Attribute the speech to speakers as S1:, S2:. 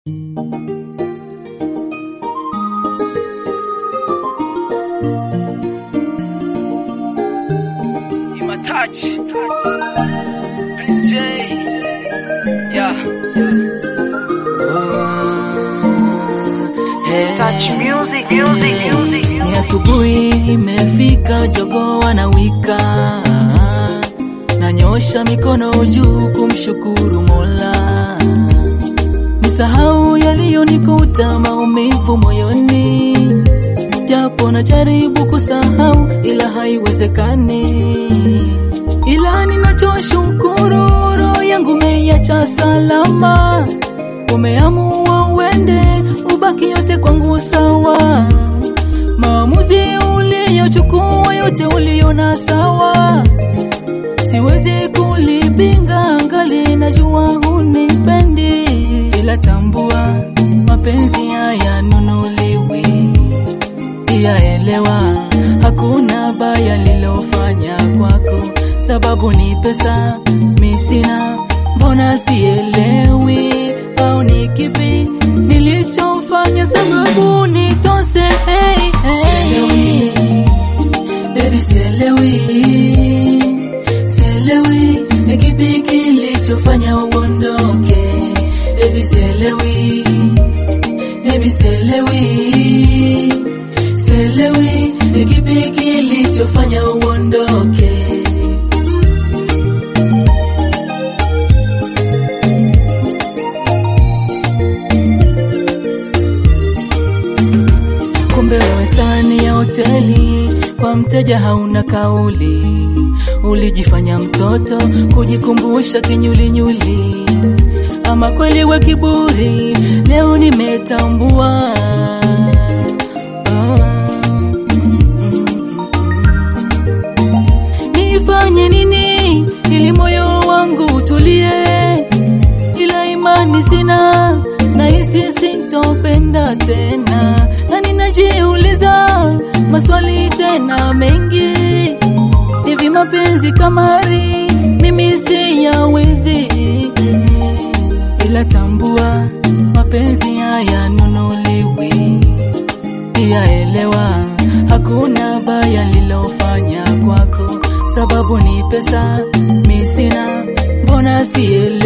S1: touch. Prince J. Yeah. Touch music, music, music.
S2: Ni asubuhi imefika, jogoo wanawika, nanyosha mikono juu kumshukuru Mola, nisahau yaliyonikuta, maumivu moyoni, japo najaribu kusahau, ila haiwezekani, ila ninachoshukuru, roho yangu meiacha salama, umeamua uende, ubaki yote kwangu sawa maamuzi uliyochukua yote uliona sawa, siwezi kulipinga, ngali najua hunipendi, ila tambua mapenzi hayanunuliwi, yaelewa hakuna baya lilofanya kwako, sababu ni pesa mi sina, mbona sielewi au ni kipi nilichofanya sababu nitose hey, hey. Baby sielewi, sielewi ni kipi kilichofanya uondoke. Baby sielewi, baby sielewi, sielewi ni kipi kilichofanya uondoke. Kumbe wewe sani ya hoteli, kwa mteja hauna kauli. Ulijifanya mtoto kujikumbusha kinyulinyuli, ama kweli we kiburi, leo nimetambua. Ah, mm, mm. Nifanye nini ili moyo wangu utulie? ila imani sina, nahisi sintopenda tena, na ninajiuliza maswali tena mengi. Hivi mapenzi kamari mimi siyawezi, ila tambua mapenzi hayanunuliwi, yaelewa hakuna baya lilofanya kwako, sababu ni pesa mi sina, mbona sielewi